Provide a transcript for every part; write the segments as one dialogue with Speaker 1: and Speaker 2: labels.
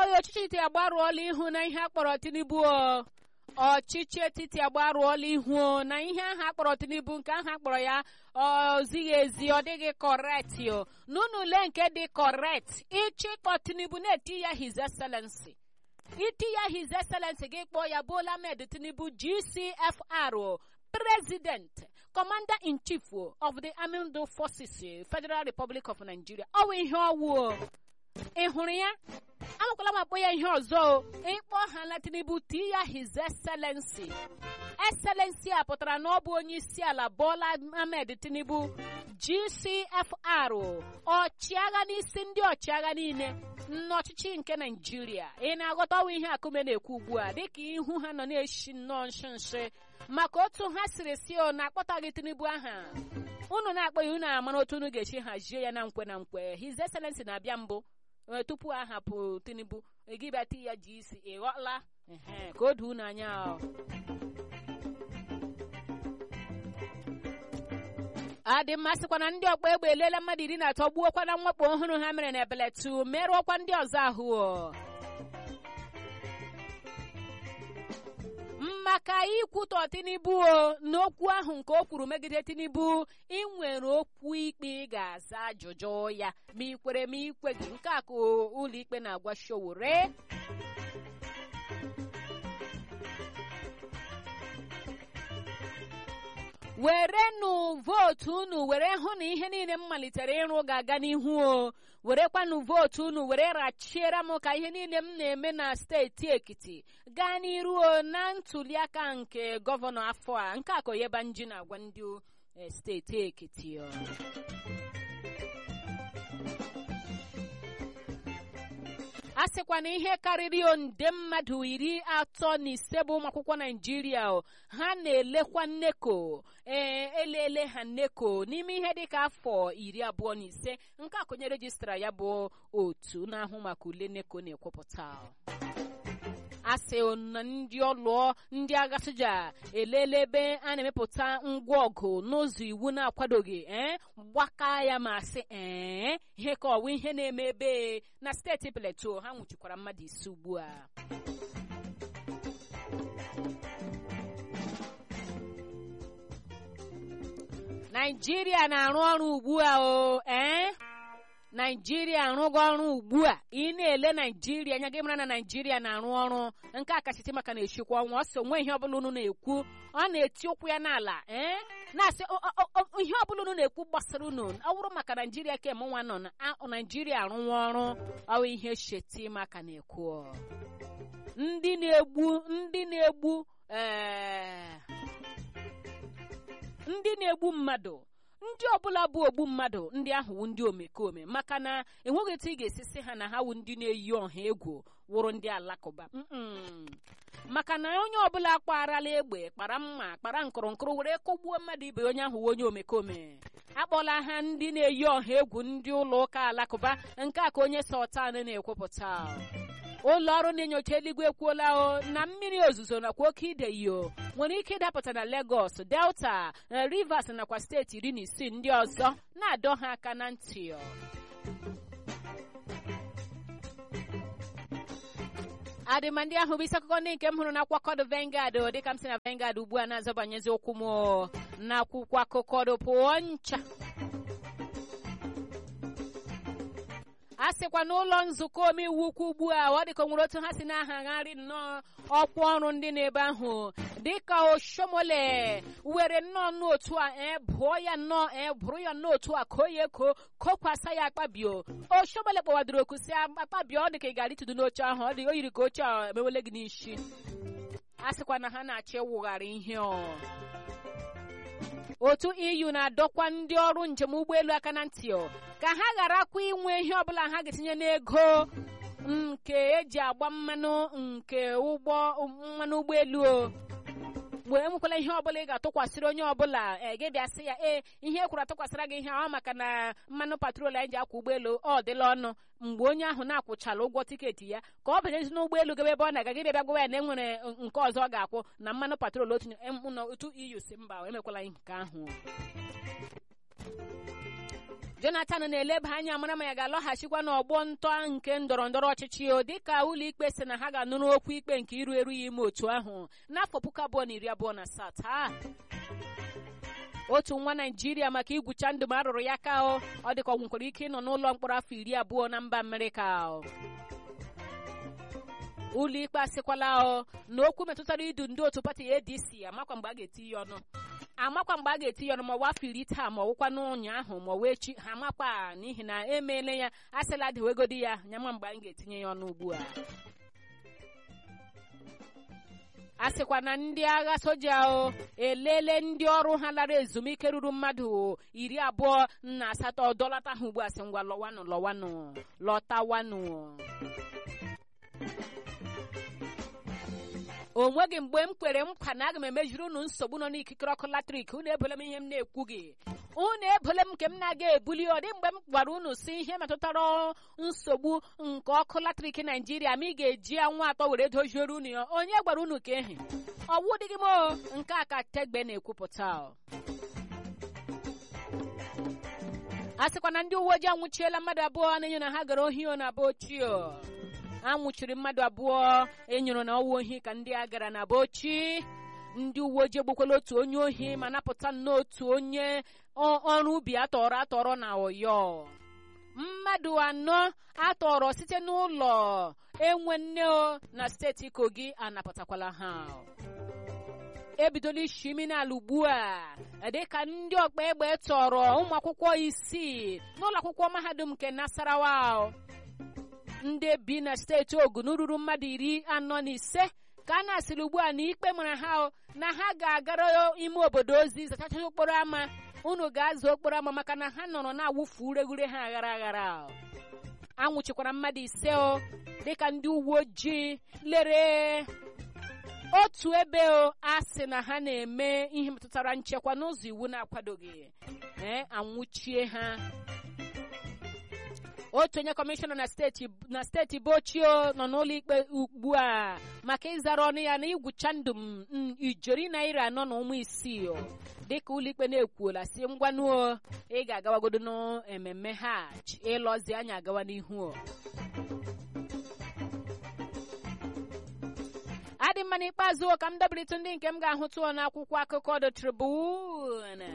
Speaker 1: abụghị ọchịchị etiti agbarụọla ihu na ihe akpọrọ tinubu ọchịchị etiti agbarụọla ihu na ihe ahụ akpọrọ tinubu nke ahụ akpọrọ ya ọ zighị ezi ọ dịghị kọrekt n'ụlọ ule nke dị kọrekt ịchịkpọ tinubu na-eti ya his excellency iti ya his excellency gị kpọọ ya Bola Ahmed Tinubu GCFR president commander in chief of the armed forces federal republic of nigeria ọ bụ ihe ọwụ ị hụrụ ya amakwala m akpọ ya ihe ọzọ ịkpọ ha na tinubu ti ya his excellency excellency a pụtara na ọ bụ onye isi ala bola ahmed tinubu gcfr ọchịagha n'isi ndị ọchịagha niile n'ọchịchị nke naijiria ị na-aghọta ọnwa ihe akụme na-ekwu ugbu a dịka ihu ha nọ na-eshi nnọọ nshi nshi maka otu ha siri si o na-akpọtaghị tinubu aha unu na-akpọ ya unu amara otu unu ga-esi hazie ya na nkwe na nkwe his excellency na-abịa mbụ tupu ahapụ tinubu egibati ya ji isi ịghọla ka o doo unu anya adị mmasịkwa na ndị ọkpa egbe elela mmadụ iri na atọ gbuokwa na mwakpo ọhụrụ ha mere na ebeletu merụọkwa ndị ọzọ ahụ maka ikwutọ tinubu o n'okwu ahụ nke o kwuru megide tinubu ị nwere okwu ikpe ị ga-aza ajụjụ ya ma ị kwere ma ikwe gị nke a ka ụlọ ikpe na-agwa showore werenụ vootu unu were hụ na ihe niile m malitere ịrụ ga-aga n'ihu o werekwanụ vootu unu were rachiere m ka ihe niile m na-eme na steeti ekiti gaa n'iru o na ntuliaka nke gọvanọ afọ a nke akoyebanji na-agwa ndị steeti ekiti a sịkwa na ihe karịrị nde mmadụ iri atọ na ise bụ ụmụ akwụkwọ naijiria ha na-elekwa nneko ee elele ha nneko n'ime ihe dịka afọ iri abụọ na ise nke akonye rejistra ya bụ otu na-ahụ maka ule nneko na-ekwupụta asị na ndị ọlụọ ndị agha soja elele ebe a na-emepụta ngwa ọgụ n'ụzọ iwu na-akwadoghị ee gbaka ya ma sị ee ihe ka ọwa ihe na-eme ebe na steeti Plateau ha nwụchikwara mmadụ ise ugbu a Naijiria na-arụ ọrụ ugbu a o ee naijiria arụgo ọrụ ugbu a ị na-ele naijiria anya gị mara na naijiria na-arụ ọrụ nke a kachasị maka na-echikwa ọnwa ọsọ onwe ihe ọbụla unu na-ekwu ọ na-eti ụkwụ ya n'ala ee na-asị ihe ọbụla unu na-ekwu gbasara unu ọ bụrụ maka naijiria ka emenwa nọ na naijiria arụwa ọrụ ọwụ ihe sheti maka na-ekwu ndị na-egbu ndị na-egbu ee ndị na-egbu mmadụ ndị ọbụla bụ ogbu mmadụ ndị ahụ wụ ndị omekome maka na enweghị etu ị ga-esi sị ha na ha wụ ndị na-eyi ọha egwu wụrụ ndị alakụba maka na onye ọbụla kparala egbe kpara mma kpara nkụrụnkụrụ were kụgbuo mmadụ ibe onye ahụ wụ onye omekome akpọla ha ndị na-eyi ọha egwu ndị ụlọ ụka alakụba nke a ka onye Sultan na-ekwupụta ụlọ ọrụ na-enyocha eluigwe ekwuola o na mmiri ozuzo nakwa oke idei nwere ike ịdapụta na Lagos Delta Rivers nakwa steeti iri na isii ndị ọzọ na-adọ ha aka na ntị adịma ndị ahụ bụ isi akụkọ ndị nke m hụrụ n'akwụkwọ Vanguard dịka m si na Vanguard ugbu a na-azọbanyezi okwu m n'akwụkwọ akụkọ pụọ ncha a sịkwa n'ụlọ nzukọ omeiwu ukwu ugbu a ọ dịka nwere otu ha si na-ahagharị nnọọ ọkwa ọrụ ndị n'ebe ahụ dịka oshomole were nnọọ n'otu a ee bụọ ya nnọọ ee bụrụ ya n'otu a ka oyi eko kokwasa ya akpabio oshomole kpọwadoro oku si akpabio ọ dịka ị gara itudu n'oche ahụ ọ dị o yiri ka oche a emewele gị n'isi a sịkwa na ha na-achọ ịwụgharị ihe ọ otu EU na-adọkwa ndị ọrụ njem ụgbọelu aka na ntị ka ha gharakwa inwe ihe ọbụla ha ga-etinye n'ego nke eji agba mmanụ nke ụgbọ mmanụ ụgbọelu o mgbe enwekwala ihe ọbụla ị ga-atụkwasịrị onye ọbụla gị bịa sị ya ee ihe ekwuru atụkwasịra gị ihe ọ maka na mmanụ patrol anyị ji akwa ụgbọelu ọ dịla ọnụ mgbe onye ahụ na-akwụchala ụgwọ tiketi ya ka ọ banyezi n'ụgbọelu gebe ebe ọ na-aga gị bịa gwa ya na enwere nke ọzọ ọ ga-akwụ na mmanụ patrol otu EU si mba emekwala nke ahụ jonathan na-eleba anya mara ma ya ga-alọghachikwa n'ọgbọ ntọ nke ndọrọ ndọrọ ọchịchị o dịka ụlọikpe si na ha ga-anụrụ okwu ikpe nke iru eru ya ime otu ahụ n'afọ puku abụọ na iri abụọ na asaa taa otu nwa naijiria maka igwucha ndụ ma arụrụ ya ka o ọ dịka ọ nwekwara ike ịnọ n'ụlọ mkpọrọ afọ iri abụọ na mba amerịka ụlọikpe asịkwala o na okwu metụtara idu ndị otu pati adc amakwa mgbe a ga-eti ya ọnụ amakwa mgbe a ga-eti ya ọnụ ma ọwa afọ iri taa ma ọwụkwa n'ụnyaahụ ma ọwa echi ha amakwa n'ihi na emeela ya asịla dewegodi ya nyama mgbe anyị ga-etinye ya ọnụ ugbu a a sịkwa na ndị agha soja o elele ndị ọrụ ha lara ezumike ruru mmadụ iri abụọ na asatọ dọlata ha ugbu a sị ngwa lọwanụ lọwanụ lọtawanụ o nweghị mgbe m kwere nkwa na aga m emejuru unu nsogbu nọ n'ikikere ọkụ latrik unu ebole m ihe m na-ekwu gị unu ebole m nke m na-aga ebuli ọ dị mgbe m gwara unu si ihe metụtara nsogbu nke ọkụ latrik naijiria ma ị ga-eji anwụ atọ were doziere unu ya onye gwara unu ka ehi ọwụ dịghị m nke a ka tegbe na-ekwupụta a sịkwa na ndị uwe ojii anwụchiela mmadụ abụọ na-enyo na ha gara ohi na be ochie anwụchiri mmadụ abụọ enyoro na ọwa ohi ka ndị a gara na be ochi ndị uwe ojii egbukwala otu onye ohi ma napụta nnọọ otu onye ọrụ ubi atọrọ atọrọ na ọyọ mmadụ anọ atọrọ site n'ụlọ enwe nne na steeti kogi anapụtakwala ha ebidola ishi imi n'ala ugbu a dịka ndị ọkpa egbe tọrọ ụmụ akwụkwọ isii n'ụlọ akwụkwọ mahadum nke nasarawa ndị bi na steeti ogun ruru mmadụ iri anọ na ise ka a na-asịrị ugbu a na ikpe mara ha na ha ga-agara ime obodo ozi zachacha okporo ámá unu ga-azụ okporo ámá maka na ha nọrọ na-awụfu ureghure ha aghara aghara anwụchikwara mmadụ ise o dịka ndị uwe ojii lere otu ebe a sị na ha na-eme ihe metụtara nchekwa n'ụzọ iwu na-akwadoghị ee anwụchie ha otu onye kọmishọna na steeti na steeti bochio nọ n'ụlọ ikpe ugbu a maka ịzara ọnụ ya na igwucha ndụ m ijeri naira anọ na ụmụ isii dịka ụlọikpe na-ekwuola si ngwanuo ị ga-agawagodo n'ememme hajj ịlọzi anya agawa n'ihu adị mma n'ikpeazụ ka m dobritụ ndị nke m ga-ahụtụ n'akwụkwọ akụkọ The Tribune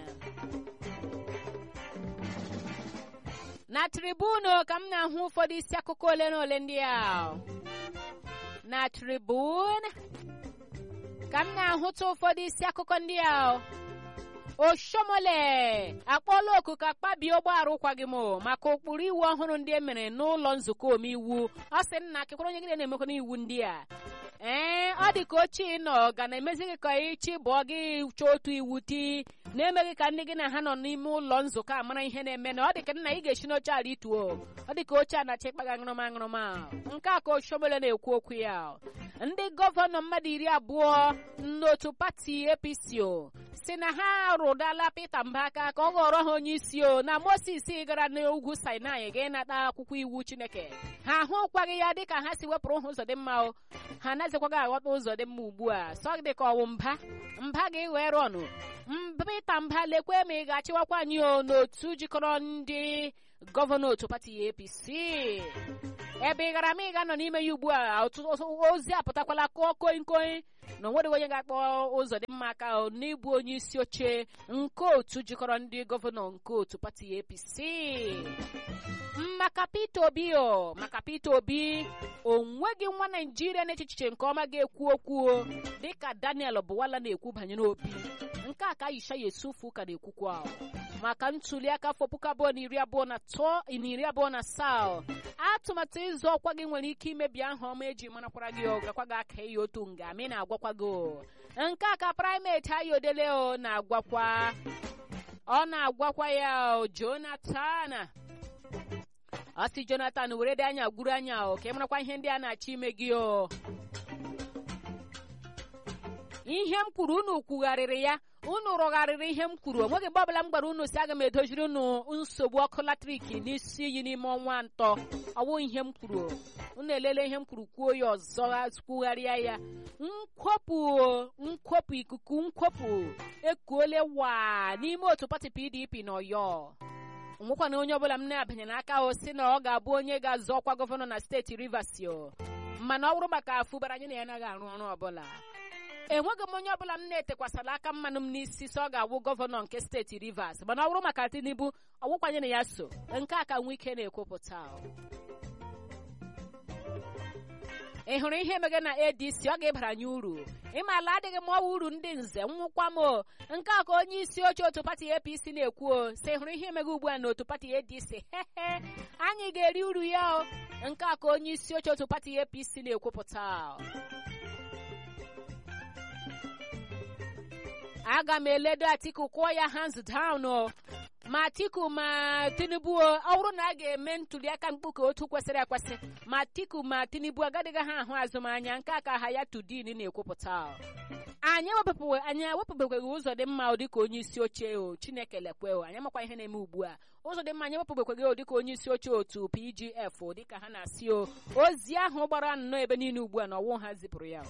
Speaker 1: na tribunu ka m na-ahụ ụfọdụ isi akụkọ ole na ole ndị a na tribun ka m na-ahụta ụfọdụ isi akụkọ ndị a oshomole akpọọla oku ka kpabie ụgbọala ụkwaghị m maka ụkpụrụ iwu ọhụrụ ndị e mere n'ụlọ nzukọ omeiwu ọ sị nna kekwara onye gị na-emekwa n'iwu ndị a ee ọ dị ka ochie nọ ga na-emezi gị ka ịchị bụọ gị chọọ otu iwu ti na-emeghị ka ndị gị na ha nọ n'ime ụlọ nzukọ a mara ihe na-eme na ọ dị ka nna ị ga-esi n'oche ala ituo ọ dị ka oche a na-achọ ịkpaga aṅụrụma aṅụrụma nke a ka oshomole na-ekwu okwu ya ndị gọvanọ mmadụ iri abụọ n'otu pati apc o si na ha rụdala Peter Mbaka ka ọ ghọrọ ha onye isi o na Moses gara n'ugwu Sinai ga ịnata akwụkwọ iwu Chineke ha ahụkwaghị ya dịka ha si wepụrụ ha ụzọ dị mma o ha anaghịzikwaghị aghọta ụzọ dị mma ugbu a sọ dị ka ọwụ mba mba ga-ewere ọnụ Peter Mba lekwe ma ị ga-achịwakwa anyị o n'otu jikọrọ ndị gọvanọ otu pati APC ebe ị gara ma ị ga-anọ n'ime ya ugbu a ozi apụtakwala kụọ koi koi na onwereghị onye ga-akpọ ụzọ dị mma aka n'ịbụ onye isi oche nke otu jikọrọ ndị gọvanọ nke otu pati APC maka Peter Obi o maka Peter Obi o nweghị nwa Naijiria na-echiche nke ọma ga-ekwu okwu dịka Daniel Bụwala na-ekwu banyere Obi nke a ka Aisha Yesufu ka na-ekwukwa maka ntuli aka afọ puku abụọ na iri abụọ na atọ na iri abụọ na asaa atụmatụ ịzụ ọkwa gị nwere ike imebi aha ọma eji marakwara gị gakwa gị aka ya otu nga ma ị na-agwakwa gị nke a ka praịmeti ayodele o na-agwakwa ọ na-agwakwa ya Jonathan ọ sị Jonathan were dị anya gwuru anya o ka ị marakwa ihe ndị a na-achọ ime gị o ihe m kwuru unu kwugharịrị ya unu rụgharịrị ihe m kwuru onweghị mgbe ọbụla m gwara unu si aga m edoziri unu nsogbu ọkụ latrik n'isi iyi n'ime ọnwa atọ ọwụ ihe m kwuru unu elele ihe m kwuru kwuo ya ọzọ kwugharịa ya nkwopụ nkwopụ ikuku nkwopụ ekuole wa n'ime otu pati PDP na Ọyọ nwekwana onye ọbụla m na-abanyere aka o si na ọ ga-abụ onye ga-azọ ọkwa gọvanọ na steeti Rivers o mana ọ bụrụ maka afụbara anyị na ya anaghị arụ ọrụ ọbụla enweghị m onye ọbụla m na-etekwasara aka mmanụ m n'isi so ọ ga-awụ gọvanọ nke steeti Rivers mana ọ bụrụ maka Tinubu ọgwụkwanye na ya so nke a ka nwe ike na-ekwupụta ị hụrụ ihe emege na ADC ọ ga-ebara anyị uru ịmala adịghị m ọwa uru ndị nze nwụkwa m o nke a ka onye isi oche otu pati APC na-ekwu o si hụrụ ihe emege ugbu a na otu pati ADC hehe anyị ga-eri uru ya o nke a ka onye isi oche otu pati APC na-ekwupụta aga m eledo Atiku kwụọ ya hands down o ma Atiku ma Tinubu ọ bụrụ na a ga-eme ntuliaka mkpuke otu kwesịrị ekwesị ma Atiku ma Tinubu agadịghị ha ahụ azụmahịa nke aka ha ya tudin na-ekwupụta anyị anyị ewepụbekweghị ụzọ dị mma dịka onye isi oche o Chineke lekwe o anyị amakwa ihe na-eme ugbu a ụzọ dị mma anyị ewepụbekweghị o dịka onye isi oche otu PGF dịka ha na-asị o ozi ahụ gbara nnọọ ebe niile ugbu a na ọwụ ha zipụrụ ya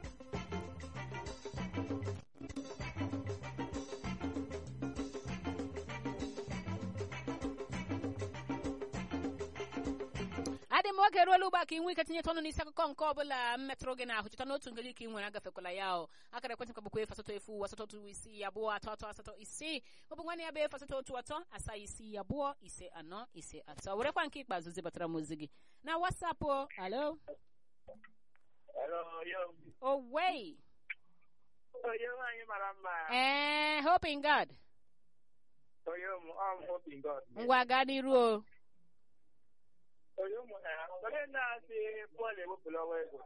Speaker 1: adị m oge ruola ugbu a ka ị nwee ike tinyeta ọnụ n'isi akụkọ nke ọbụla m metụrụ gị n'ahụ cheta n'otu ngeli ka ị nwere agafekwala ya o akara ekwentị ka bụkwa efu asatọ efu asatọ otu isii abụọ atọ atọ asatọ isii maọbụ nwanne ya bụ efu asatọ otu atọ asaa isii abụọ ise anọ ise atọ werekwa nke ikpeazụ zibatara m ozi gị na wasapụ alo owei
Speaker 2: Onye nwaanyị mara mma.
Speaker 1: ee hoping god
Speaker 2: Onye ụmụ I'm hoping God.
Speaker 1: ngwa gaa n'iru o
Speaker 2: Onye ụmụ ha. Onye na-asị Pọl ewepụla ọwa ego.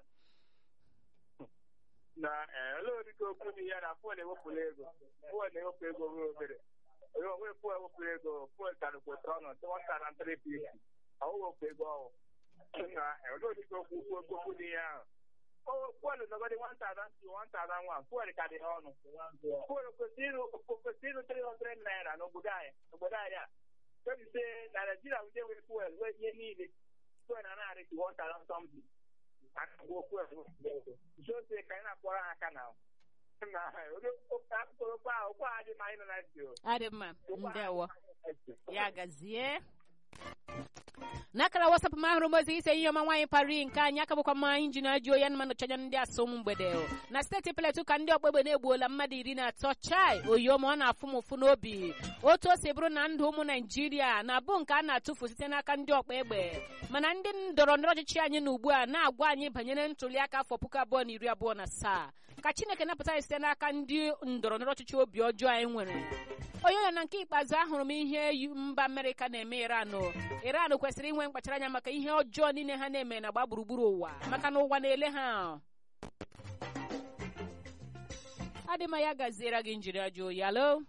Speaker 2: Na eh, olee ụdịka okwu dị ya na Pọl ewepụla ego. Pọl ewepụ ego ruo obere. Onye onwe Pọl ewepụla ego. Pọl karịkwata ọnụ one thousand three fifty. Ọ wepụ ego ọhụụ. Na eh, olee ụdịka okwu okwu okwu dị ya ahụ. Pọl nọgọdị one thousand two one thousand one. Pọl ka dị ha ọnụ. Pọl kwesịrị ịrụ kwesịrị ịrụ three hundred naira n'obodo anyị n'obodo anyị a. Kebise na Naịjirịa ndị nwere fuel nwee ihe niile. Fuel na narị to one thousand something. Akagbuo fuel. Jose ka anyị na-akpọrọ ha aka na na akụkọ okwu ahụ okwu ahụ dị ma anyị nọ na ntị o.
Speaker 1: adị mma ndewo ya gazie n'akara wasapụ m ahụrụ m ozi ise ihe ọma nwaanyị pari nke anyị aka bụkwa mma injin ajụ oyi anụmanụ chanya ndị asụm mgbede na steeti pletu ka ndị ọkpegbe na-egbuola mmadụ iri na atọ chai oyioma ọ na-afụ m ụfụ n'obi otu o si bụrụ na ndụ ụmụ naijiria na-abụ nke a na-atụfu site n'aka ndị ọkpa egbe mana ndị ndọrọ ndọrọ ọchịchị anyị na ugbu a na-agwa anyị banyere ntuli aka afọ puku abụọ na iri abụọ na asaa ka chineke napụta anyị site n'aka ndị ndọrọ ndọrọ ọchịchị obi ọjọọ anyị nwere onye ọnya na nke ikpeazụ ahụrụ m ihe mba amerịka na-eme iran iran kwesịrị inwe mkpachara anya maka ihe ọjọọ niile ha na-eme na gba gburugburu ụwa maka na ụwa na-ele ha adịma ya gaziere gị njiri ajụ oyi alo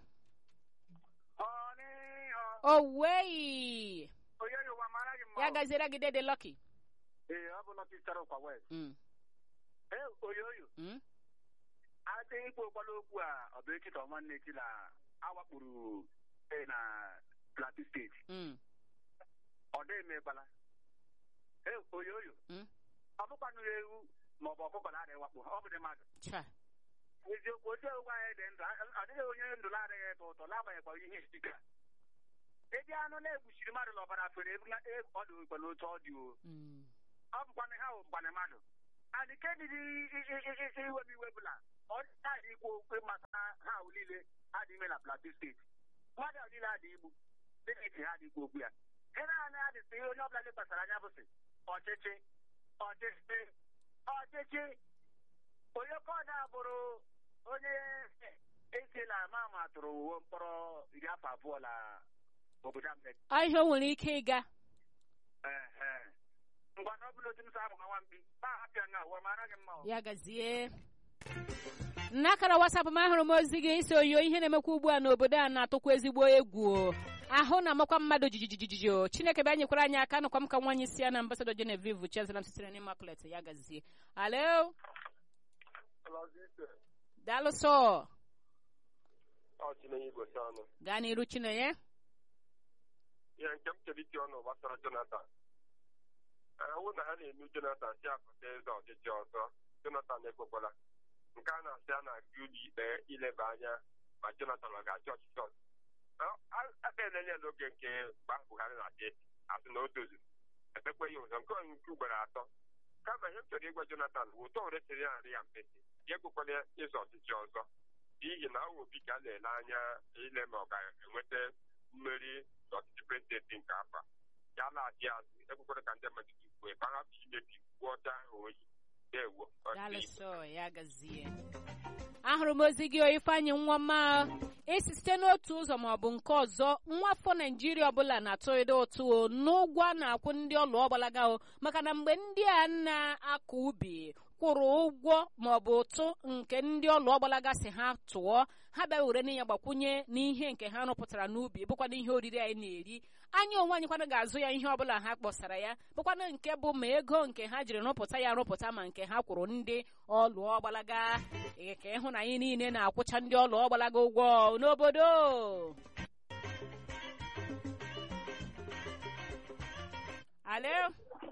Speaker 1: owei
Speaker 2: Onye Yoruba mara gị mma.
Speaker 1: ya gaziere gị dede lọki
Speaker 2: Ee, ọ bụ Nọtị Sara Ụkwa West. Ee, oyoyo. Aka ikwu ụkwala okwu a ọ bụ echi ka ọma nne echi na awakpuru ee, na Plateau steeti. Ọ dị emegbala. Ee, oyoyo.
Speaker 1: Mm.
Speaker 2: Ọ bụkwanụ ewu ma ọ bụ ọkụkọ na-adịghị wakpo ọ bụ dị mmadụ.
Speaker 1: cha
Speaker 2: Eziokwu otu ewu anyị dị ndụ ọ dịghị onye ndụ na-adịghị ịtọ ụtọ n'agbanyeghịkwa ihe isika. Ebe anụ na-egbuchiri mmadụ n'ọbara fere ebu na e- ọ dị ụkwa n'otu ọ dị o.
Speaker 1: Mm.
Speaker 2: ọ bụkwana ha bụkwana mmadụ adị ke dị iwebu iwe bụla ọ dị ikwu okwu maka ha ahụ niile adị ime na plateau steeti mmadụ ahụ niile adị igbu dịka iti ha dị ikwu okwu ya ihe naanị adị sị ihe onye ọbụla lekwasara anya bụ sị ọchịchị ọchịchị ọchịchị onye kọda bụrụ onye esi na ama ama tụrụ uwe mkpọrọ iri afọ abụọ na obodo Amerika
Speaker 1: ọ ihe o nwere ike ịga
Speaker 2: Ehe. ngwa na ọ bụla otu m sa amụ nwa mkpi ma hapịa nga ụwa mara gị mma o.
Speaker 1: ya gazie n'akara wasapụ m ahụrụ m ozi gị isi oyo ihe na-emekwa ugbu a n'obodo a na-atụkwa ezigbo egwu o. ahụ na-amakwa mmadụ jijijijiji o chineke bịa nyekwara anyị aka nụkwa m ka nwaanyị si ya na ambasadọ genevieve chezelam sitere n'immaculate ya gazie alo daalụ sọ
Speaker 3: Ọ Chinenye Igwe si ọnụ.
Speaker 1: gaa n'iru chinenye
Speaker 3: Ihe nke m chere iti ọnụ gbasara Jonathan. Ahụ na ha na-enu Jonathan si akụta eze ọchịchị ọzọ. Jonathan ekwekwala. Nke a na-asị a na-aga ụlọ ikpe ileba anya ma Jonathan ọ ga-achị ọchịchị ọzọ. A akpelele n'oge nke mgbe ahụ Buhari na-achị asị na o tozuru ekpekwe ya ụzọ nke nke ugboro atọ kama ihe m chọrọ ịgwa Jonathan bụ ụtọ resịrị arị ya mpesi ya ekwekwala ịzọ ọchịchị ọzọ n'ihi na ọ obi ka a na-ele anya ile ma ọ ga-enweta mmeri n'ọchịchị prezidenti nke afọ a. ya laghachi azụ ekwekwara ka ndị mmadụ tukwue ka ha hapụ imebi kwuo ọcha ahụ oyi dewo
Speaker 1: Daalụsọ ya gazie ahụrụ m ozi gị Ifeanyị nwa mma esi site n'otu ụzọ ma ọ bụ nke ọzọ nwa afọ naijiria ọbụla na-atụrịda ụtụ o n'ụgwọ a na-akwụ ndị ọlụ ọgbalaga o maka na mgbe ndị a na-akọ ubi kwụrụ ụgwọ ma ọ bụ ụtụ nke ndị ọlụ ọgbalaga si ha tụọ ha bịa were na ya gbakwunye n'ihe nke ha rụpụtara n'ubi bụkwana ihe oriri anyị na-eri anyị onwe anyị kwana ga-azụ ya ihe ọbụla ha kpọsara ya bụkwana nke bụ ma ego nke ha jiri rụpụta ya rụpụta ma nke ha kwụrụ ndị ọlụ ọgbalaga Ee, ka ịhụ na anyị niile na-akwụcha ndị ọlụ ọgbalaga ụgwọ n'obodo alo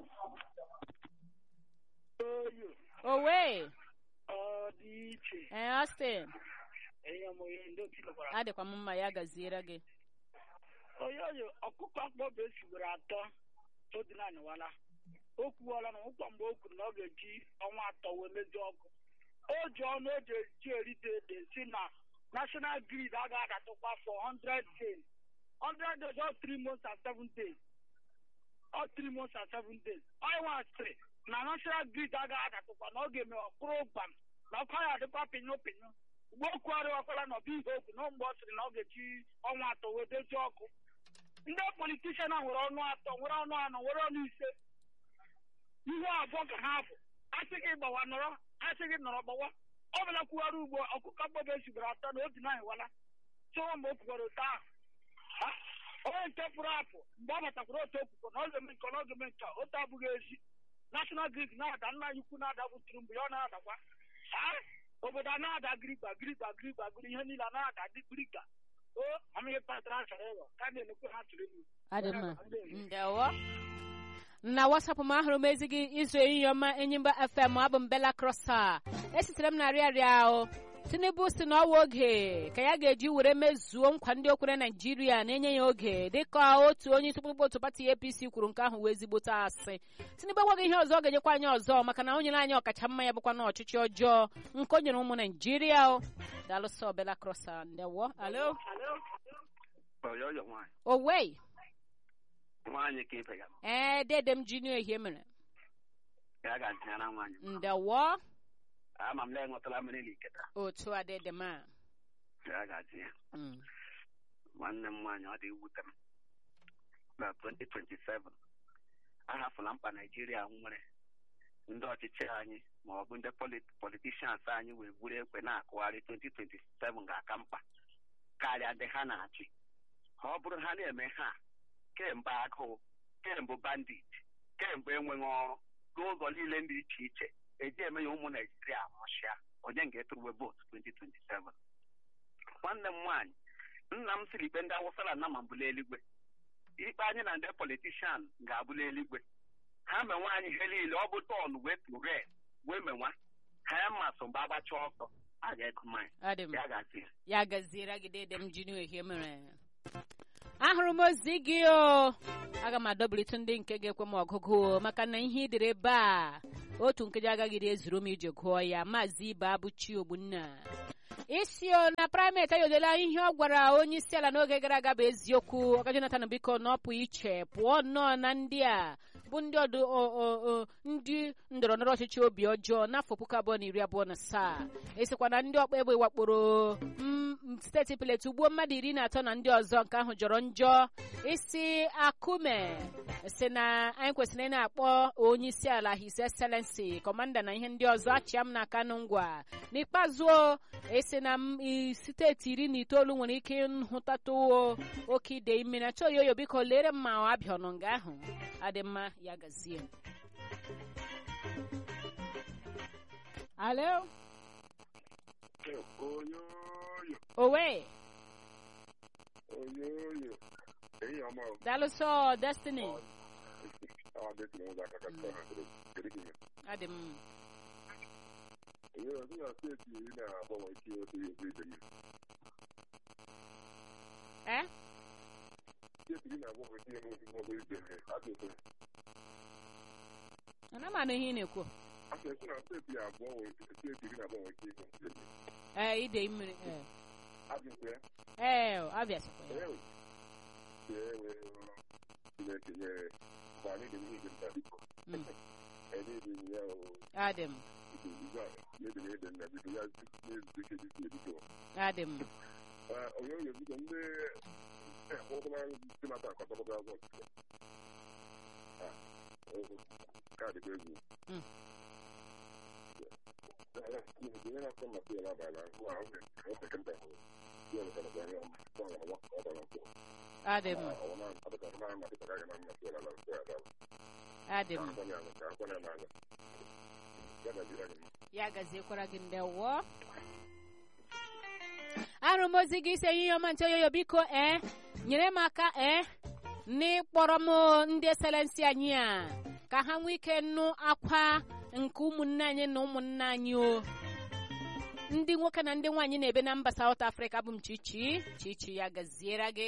Speaker 4: oyo
Speaker 1: owe
Speaker 4: ọ dị iche
Speaker 1: ee Austin
Speaker 4: enye m ihe ndị otu lụkwara
Speaker 1: adịkwa m mma ya gaziere gị
Speaker 4: onye oyo ọkụkọ akpọbe esigboro atọ odinaniwala o kwuola na ụkwa mgbe o kwuru na ọ ga-eji ọnwa atọ wee mezie ọkụ o ji ọnụ o ji eji erite ede si na national grid agaghị adatụkwa for 100 days 100 days or 3 months and 7 days or 3 months and 7 days onye nwa sịrị na national grid agaghị adatụkwa na ọ ga-eme ọkpụrụ gbam na ọkụ ya adịkwa pinyo pinyo mgbe o kwuarịwakwala na ọbụ ihe okwu na mgbe ọ sịrị na ọ ga-eji ọnwa atọ wee dozie ọkụ ndị politishan a nwere ọnụ atọ nwere ọnụ anọ nwere ọnụ ise ihe abụọ ka ha bụ asị gị gbawa nọrọ asị gị nọrọ gbawa ọ bụla kwuwara ugbo ọkụkọ mgbobe esigboro atọ na obi naanyị wala chọwa mgbe o kwukwara otu ahụ Ha? onye nke pụrụ apụ mgbe ọ batakwara otu okwukwo na ọ ga-eme nke ọ na ọ ga-eme nke a, otu abụghị ezi national grid na-ada nna anyị ukwu na-ada bụ mgbe ya ọ na-adakwa Ha? obodo a na-ada girigba girigba girigba giri ihe niile a na-ada dị gbiriga o amịghị patara ha chọrọ ịghọ ka a na-emekwe ha tụrụ elu
Speaker 1: adị mma ndewo na wasapụ m ahụrụ m ezi gị izu ehihie ọma enyimba fm abụ m bela krosa esitere m na rịarịa ahụ tinubu si na ọwa oge ka ya ga-eji were mezuo nkwa ndị okwere naijiria na-enye ya oge dịka otu onye isi kpụkpọ otu pati apc kwuru nke ahụ wee zigbote asị tinubu agwaghị ihe ọzọ ọ ga-enyekwa anyị ọzọ maka na o nyere anyị ọkacha mma ya bụkwa na ọchịchị ọjọọ nke o nyere ụmụ naijiria o dalụsọ bela krosa ndewo alo
Speaker 5: oyoyo nwaanyị
Speaker 1: owei
Speaker 5: nwaanyị ka ibe ya
Speaker 1: ee dede m junior ehie mere
Speaker 5: ka a ga-atinyara nwaanyị
Speaker 1: ndewo
Speaker 5: ama m na enwetala mmiri n'iketa
Speaker 1: otu a dede m a
Speaker 5: ka a ga-atinye
Speaker 1: Mm.
Speaker 5: nwanne m nwaanyị ọ dị ewute m na 2027 ahafụla mkpa naijiria nwere ndị ọchịchị anyị ma ọ bụ ndị polit- politicians anyị wee buru ekwe na-akụgharị 2027 ga-aka mkpa karịa ndị ha na-achị ọ bụrụ ha na-eme ha kemgbe agụụ kemgbe bandit kemgbe enweghị ọrụ n'ụzọ niile dị iche iche eji eme ya ụmụ naijiria nwụchịa onye ga-eturuwe vootu 2027 nwanne m nwaanyị nna m siri ikpe ndị awụsa na nama mbụla eluigwe ikpe anyị na ndị politishan ga-abụla eluigwe ha menwe anyị ihe niile ọ bụ tọn wee tụre wee menwa ha ya mmasị mgbe agbacha ọsọ a ga-ego mmanya
Speaker 1: Adị m.
Speaker 5: ya ga-asị
Speaker 1: ya gaziere gị dede m junior ehie mere ahụrụ m ozi gị o aga m adọbilite ndị nke ga-ekwe m ọgụgụ o, maka na ihe idere ebe a otu nkeji agaghị ezuru m ije gụọ ya maazị ibe abụchi ogbunna isi o na praịmet ayodela ihe ọ gwara onye isi ala n'oge gara aga bụ eziokwu ọka jonathan biko na ọ pụ iche pụọ nnọọ na ndị a bụ ndị ọdụ o- o- o- ndị ndọrọ ndọrọ ọchịchị obi ọjọọ n'afọ puku abụọ na iri abụọ na asaa esikwa na ndị ọkpa egbe wakporo m- m- steeti Plateau ugbuo mmadụ iri na atọ na ndị ọzọ nke ahụ jọrọ njọ isi akume si na anyị kwesịrị ị na-akpọ onye isi ala his excellency kọmanda na ihe ndị ọzọ achịa m n'aka nụ ngwa n'ikpeazụ o, esi na m- i- steeti iri na itoolu nwere ike nhụtatụ o- oke ide mmiri achọ oyoyo biko lere m ma ọ abịa ọnụ nga ahụ adị mma ya gazie alo
Speaker 3: oyoyo
Speaker 1: owe
Speaker 3: oyoyo ehihie ọma o.
Speaker 1: dalụsọ destiny
Speaker 3: Awa dị tinye ụzọ aka ka chọọ na kedu kedu ka ime.
Speaker 1: adị m
Speaker 3: Oyoyo sị na steeti iri na abụọ nwere ike otu ihe otu ide mmiri.
Speaker 1: eh
Speaker 3: steeti iri na abụọ nwere ike ịnwe maọbụ ibere ajụjụ
Speaker 1: ana m anụ ihe ị na-ekwu
Speaker 3: a sị na steeti abụọ nwere steeti iri na abụọ nwere ike ịnwe steeti
Speaker 1: ee ide mmiri ee
Speaker 3: ajụjụ ya
Speaker 1: ee abịa sokwa ya
Speaker 3: ewe ewe chineke nyere mgbe anyị dị n'ihi nta biko
Speaker 1: Mm.
Speaker 3: edịghị m ya o
Speaker 1: adị m
Speaker 3: mebiri ede nna biko ya na-ezute ike dịka ebiko
Speaker 1: adị m
Speaker 3: onye onye biko ndị ụkwụma ndị mata akọtọkọta azọ kaadị kwa egwu
Speaker 1: Mm.
Speaker 3: onye na-akọ maka ya n'abalị ahụ ahụ ọ sekenda hụ ya nwetara kwa ya ọ ọgbara nkwụ
Speaker 1: adị m
Speaker 3: ọ na adịka ọ na-ama dịka ya na mmasị ya na nsọ ya dara
Speaker 1: adị m
Speaker 3: akwanye anya ka akwanye n'anya ya gajiri anyị mma
Speaker 1: ya gaziekwara gị ndewo arụ m ozi gị ise ihe ọma nche oyoyo biko ee nyere m aka ee n'ịkpọrọ m ndị eselensi anyị a ka ha nwee ike nụ akwa nke ụmụnne anyị na ụmụnna anyị o ndị nwoke na ndị nwaanyị na-ebe na mba South Africa bụ m chichi chichi ya gaziere gị